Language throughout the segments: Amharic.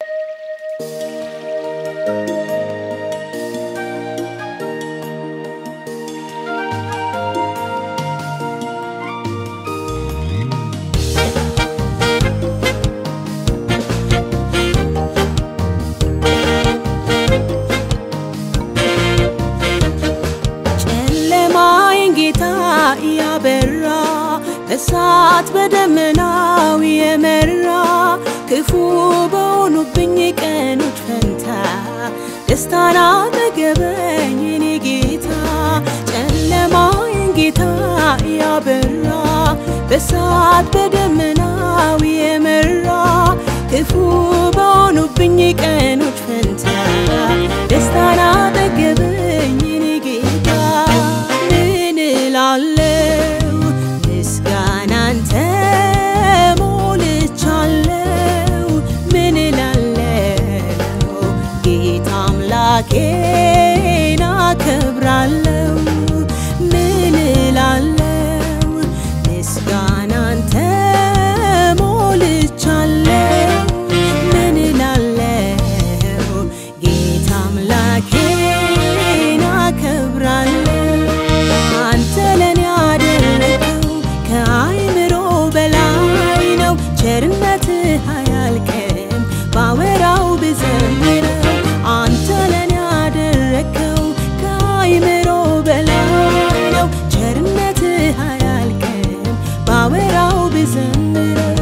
ጨለማዬን ጌታ እያበራ እሳት በደመናው የመራ ክፉ በሆኑብኝ ቀኖች ፈንታ ደስታን አጠገበኝ የኔ ጌታ ጨለማዬን ጌታ እያበራ በእሳት በደመናው የመራ ክፉ በሆኑብኝ ቀኖች ፈንታ ደስታን አጠገበኝ የኔ ጌታ ምን እላለሁ ምስጋናን ተሞልቻለሁ ምን እላለሁ ጌታ አምላኬን አከብራለሁ ምን እላለሁ ምስጋናን ተሞልቻለሁ ምን እላለሁ ጌታ አምላኬን አከብራለሁ አንተ ለኔ ያደረገው ከአይምሮ በላይ ነው ቸርነትህ አያልቅም ባወራው ብዘምረው አንተ ለኔ ያደረገው ከአይምሮ በላይ ነው ቸርነትህ አያልቅም ባወራው ብዘምረው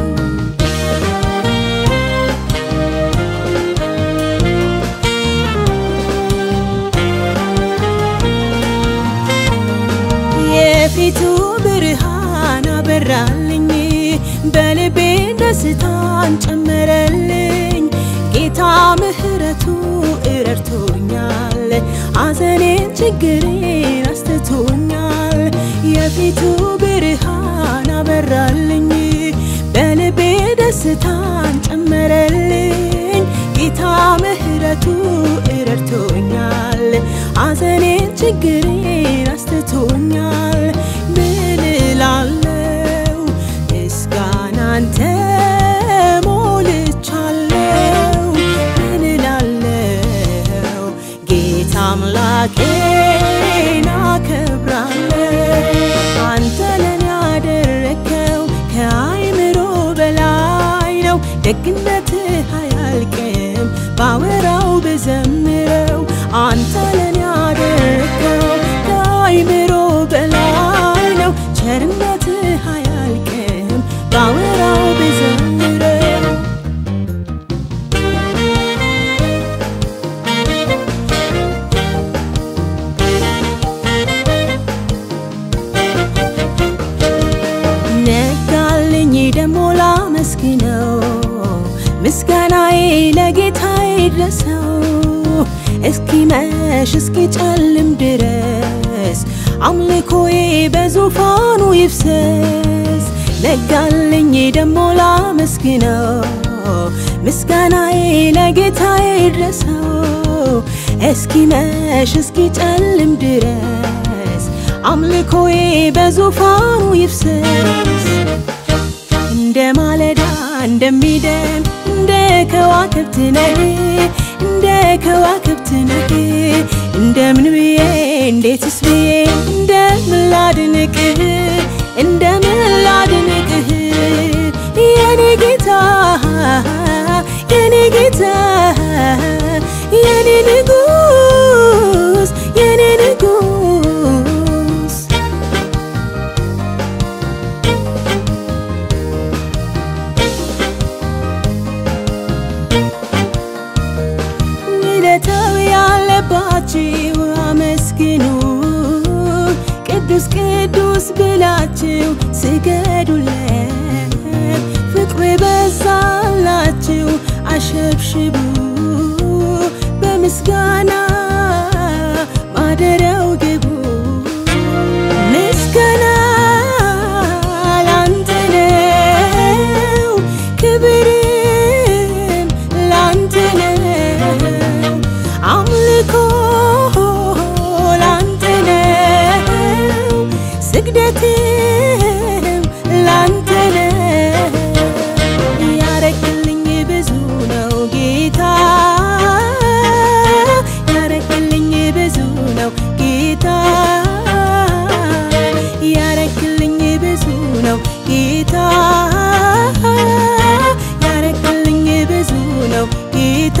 የፊቱ ብርሃን አበራልኝ በልቤ ደስታን ጨመረልኝ ጌታ ምሕረቱ እረድቶኛል አዘኔን ችግሬን አስተቶኛል የፊቱ ብርሃን አበራልኝ በልቤ ደስታን ጨመረልኝ ጌታ ምሕረቱ እረድቶኛል አዘኔን ችግሬን አስተቶኛል ምን እላለሁ ምስጋናን ተሞልቻለሁ ምን እላለሁ ጌታ አምላኬን አከብራለሁ አንተ ለኔ ያደረከው ከአይምሮ በላይ ነው ደግነትህ አያልቅም ባወራው ብዘምረው አንተ ለኔ ያደረከው ከአይምሮ በላይ ነው ቸርነትህ አያልቅም ባወራው ብዘምረው ነጋልኝ ደሞ ላመስግነው ምስጋናዬ ለጌታዬ ድረሰው እስኪመሽ እስኪጨልም ድረስ አምልኮዬ በዙፋኑ ይፍሰስ ነጋልኝ ደሞ ላመስግነው ምስጋናዬ ለጌታዬ ድረሰው እስኪመሽ እስኪጨልም ድረስ አምልኮዬ በዙፋኑ ይፍሰስ እንደ ማለዳ እንደሚደም እንደ ከዋክብት ነህ እንደ ከዋክብት ነህ እንደምን ብዬ እንዴትስ ብዬ እንደምን ላድንቅህ እንደምን ላድንቅህ የኔ ጌታ የኔ ጌታ የኔ ንጉስ የኔ ንጉስ ውለታው ያለባችሁ አመስግኑ፣ ቅዱስ ቅዱስ ብላችሁ ስገዱለት። ፍቅሩ የበዛላችሁ አሸብሽቡ፣ በምስጋና ማደሪያው ግቡ። ምስጋና ላንተ ነው፣ ክብርም ላንተ ነው፣ አምልኮ ላንተ ነው፣ ስግደትም ላንተ ነው። ያረክልኝ ብዙ ጌታ ያረክልኝ ብዙ ነው ጌታ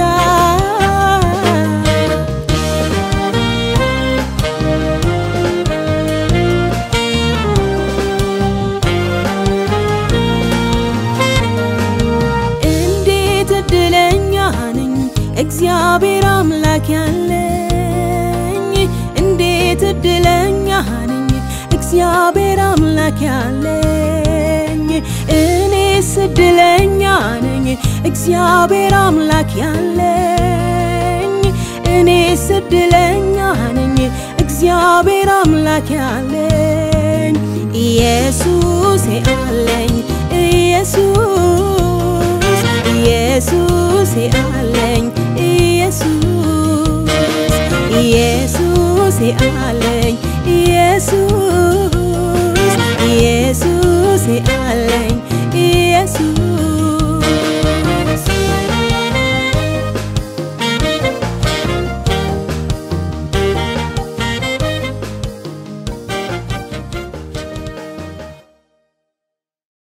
እንዴት እድለኛ ነኝ እግዚአብሔር አምላክ ያለኝ እንዴት እድለኛ ነኝ እግዚአብሔር አምላክ ያለኝ እኔስ እድለኛ ነኝ እግዚአብሔር አምላክ ያለኝ እኔስ እድለኛ ነኝ እግዚአብሔር አምላክ ያለኝ ኢየሱስ አለኝ ኢየሱስ ኢየሱስ አለኝ ኢየሱስ ኢየሱስ አለኝ ኢየሱስ ኢየሱስ አለኝ ኢየሱስ